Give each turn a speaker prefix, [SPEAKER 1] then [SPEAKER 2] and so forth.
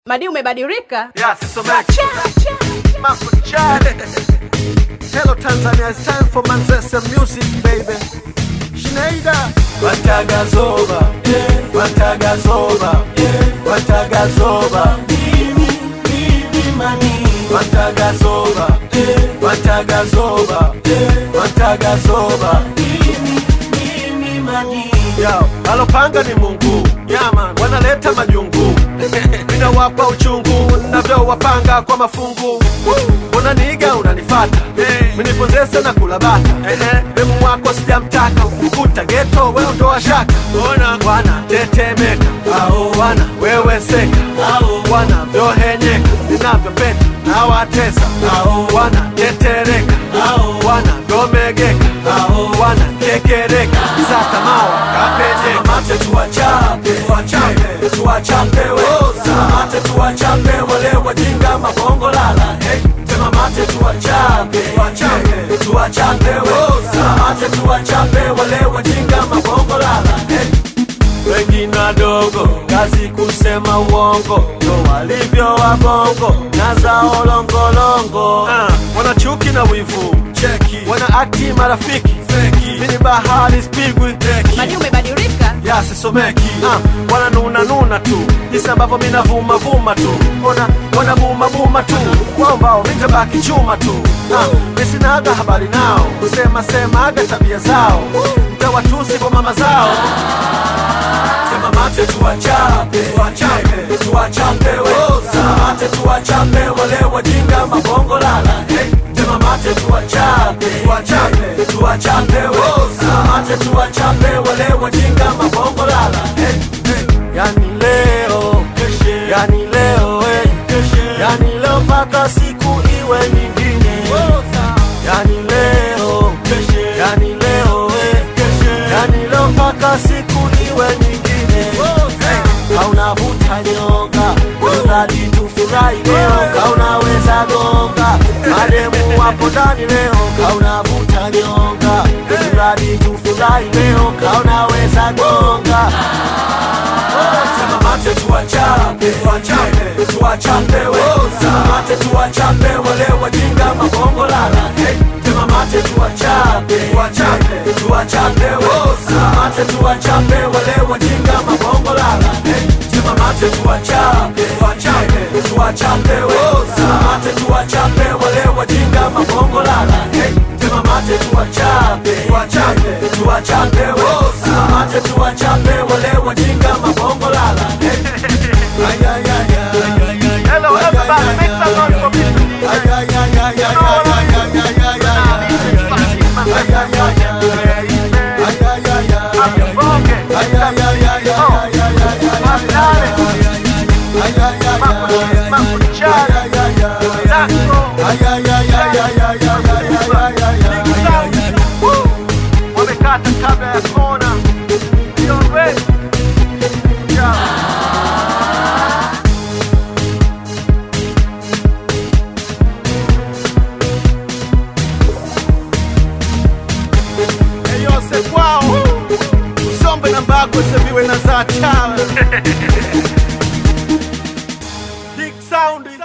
[SPEAKER 1] Madi umebadilika?
[SPEAKER 2] Yeah, sisomeki. Mambo ni chale. Hello Tanzania, it's time for Manzese music baby. Schneider. Watagazoba, yeah. Watagazoba, yeah. Watagazoba. Mimi, mimi mani. Watagazoba, yeah. Watagazoba, yeah. Watagazoba. Mimi, mimi mani. Yo, alopanga ni Mungu. Yama, wanaleta majungu. Ninawapa uchungu navyowapanga kwa mafungu. Unaniiga unanifata, minipozesa na kula bata. Demu wako sijamtaka, ukuta geto we ondoa shaka. Wana tetemeka, wana weweseka, wana vyohenyeka, ninavyopenda nawatesa. Wana tetereka, wana vyomegeka, wana kekereka, sakamawa kapejeka. Mate tuwachape, tuwachape, tuwachape we. Mate tuwachape wale wajinga mabongo lala. Hey, tema mate tuwachape, tuwachape, tuwachape we. Mate tuwachape wale wajinga mabongo lala. Hey, wengi wadogo, kazi kusema uongo, ndo walivyo wabongo na zao longolongo. Uh, wana chuki na wivu, cheki, wana akti marafiki, feki, mini bahari spigwi, deki
[SPEAKER 1] Madi umebadilika?
[SPEAKER 2] ya sisomeki uh, wananuna nuna tu jinsi ambavyo mina vuma vuma tu ona wana buma buma tu kwambao mitabaki chuma tu uh, misinaga habari nao kusema semaga tabia zao mtawatusi kwa mama zao sema mate tuwachape tuwachape tuwachape we sema mate tuwachape wale wajinga mabongo lala hey. Sema mate tuwachape tuwachape tuwachape we sema mate tuwachape wale wajinga mabongo lala hey. Hey. Yani leo yani leo hey. yani leo mpaka siku iwe nyingine yani leo yani leo hey. yani leo mpaka siku iwe nyingine hey. hauna vuta nyonga mradi tufurahi leo kaunaweza gonga mademu wapo ndani leo kaunavuta nyonga mradi tufurahi leo kaunaweza gonga Sema mate tuwachape, tuwachape, tuwachape we. Sema mate tuwachape wale wajinga mabongo lala. Hey, sema mate tuwachape, tuwachape, tuwachape we. Sema mate tuwachape wale wajinga mabongo lala. Hey, sema mate tuwachape, tuwachape, tuwachape we. Sema mate tuwachape wale wajinga mabongo lala. Hey, sema mate tuwachape, tuwachape, tuwachape we. Sema mate tuwachape wale wajinga mabongo lala. Hey. Ay, ay, ay, ay, ay, ay.
[SPEAKER 3] Hello, everybody, make some noise for me.
[SPEAKER 2] Ay, ay, ay, ay, ay, ay, ay, ay, ay, ay, ay, ay. Ay, ay, ay, ay. Ay, ay, ay, ay. Ay, ay, ay, ay, ay, ay, ay, ay, ay, ay. Ay, ay, ay, ay.
[SPEAKER 3] Mambo ni chale.
[SPEAKER 2] Ay, ay, ay, ay. Ay, ay, ay, ay, ay, ay, ay, ay, ay, ay, ay, ay.
[SPEAKER 3] Woo! Wamekata kabla ya kona. You ready? Yeah.
[SPEAKER 2] yose kwao usombe na mbagwe seviwe na za chawe Big sound